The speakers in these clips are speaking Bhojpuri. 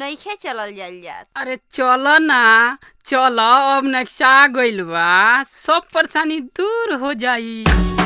नइखे चलल जाइल जात अरे चलो ना चलो अब नक्शा गइल बा सब परेशानी दूर हो जाई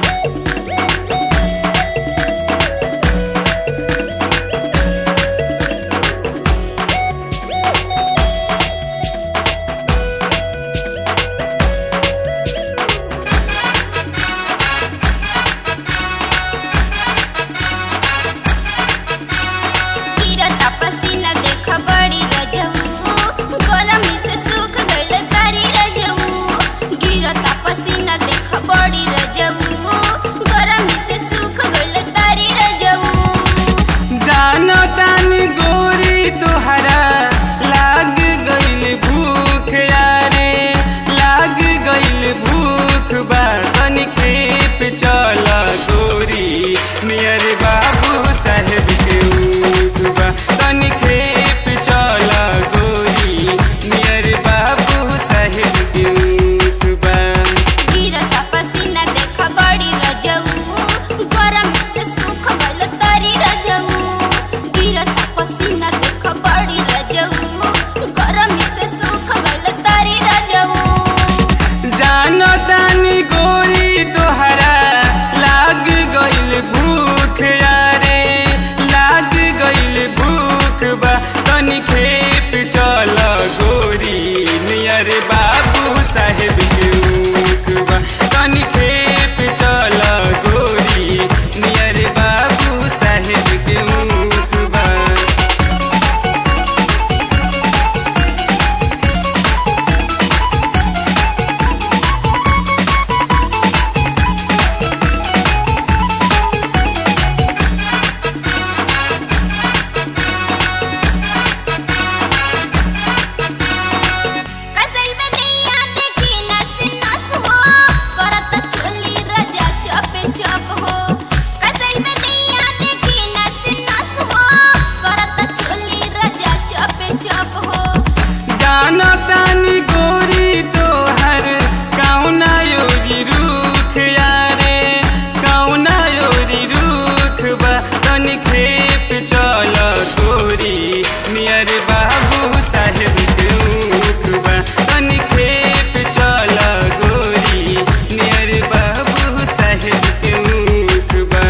गिरता पसीना देख बड़ी रजऊ गरमी से सूख गइल तारी रजऊ गिरता पसीना देख बड़ी रजऊ गरमी से सूख गइल तारी रजऊ जानो तानी गोरी तोहरा लाग गइल भूख यारे लाग गइल भूख बा तनी खेप चल गोरी नियर बाबू साहेब के ऊख बा तनी खेप चल गोरी नियर बाबू साहेब के ऊख बा गिरता पसीना देख बड़ी रजऊ गरमी से सूख गइल तारी रजऊ गिरता पसीना देख बड़ी रजऊ गरमी से सूख गइल तारी रजऊ जानो तानी गोरी तोहरा लाग गइल भूख यारे लाग गइल भूख बा तनी खेप चल गोरी नियर बाबू साहेब के ऊख बा तनी खेप चल गोरी नियर बाबू साहेब के ऊख बा कसल में दैया देखी नस नस हो करत चोली रजा चपे चप हो कसल में दैया देखी नस नस हो करत चोली रजा चपे चप हो जानो तानी गोरी तोहर कौना योरी रूख यारे कौना योरी रूख बा तनी खेप चल गोरी नियर बाबू साहेब के ऊख बा तनी खेप चल गोरी नियर बाबू साहेब के ऊख बा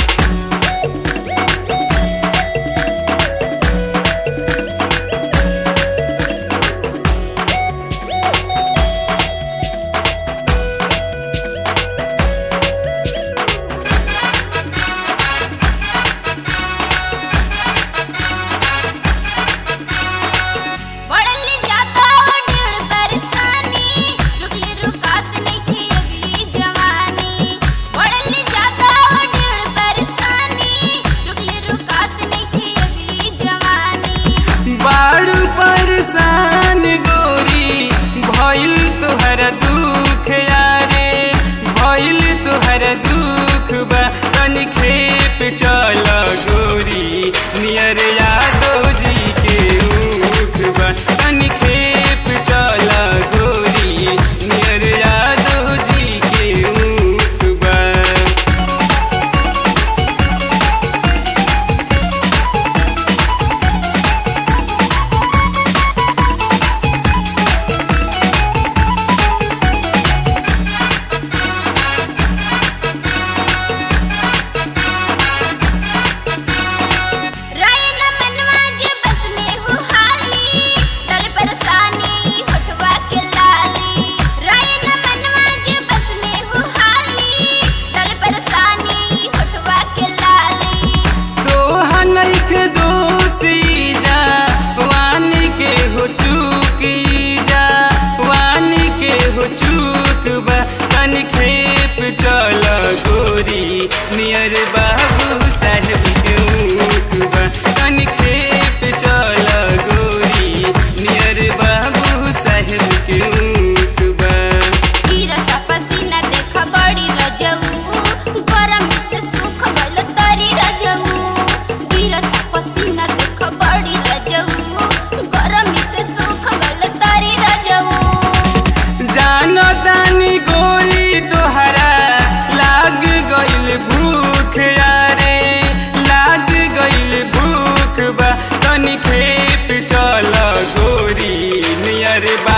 बढ़ली जाता ढेर परेशानी रुकली रुकात नइखे अभी जवानी बढ़ली जाता ढेर परेशानी रुकली रुकात नइखे अभी जवानी बारू परेशान गोरी भइल तोहर दुख यारे भइल तोहर दुख बा तनी खेप चल गोरी नियर यादव जी के ऊख बा तनी खेप चल गोरी नियर यादव जी के ऊख बा रायन मनवा जे बस में हो हाली डल परेशानी होठवा के लाली रायन मनवा जे बस में हो हाली डल परेशानी होठवा के लाली तोहा नइखे दोषी जा वानी के हो चूकी जा वानी के हो चूक बा तनी खेप चल गोरी नियर बाबू साहेब के ऊख बा तनी खेप चल गोरी नियर बाबू साहेब के ऊख बा गिरता पसीना देख बड़ी रजऊ गरमी से सूख गइल तारी रजऊ गिरता पसीना देख बड़ी रजऊ गरमी से सूख गइल तारी रजऊ जानो तानी गोरी तोहर दरबार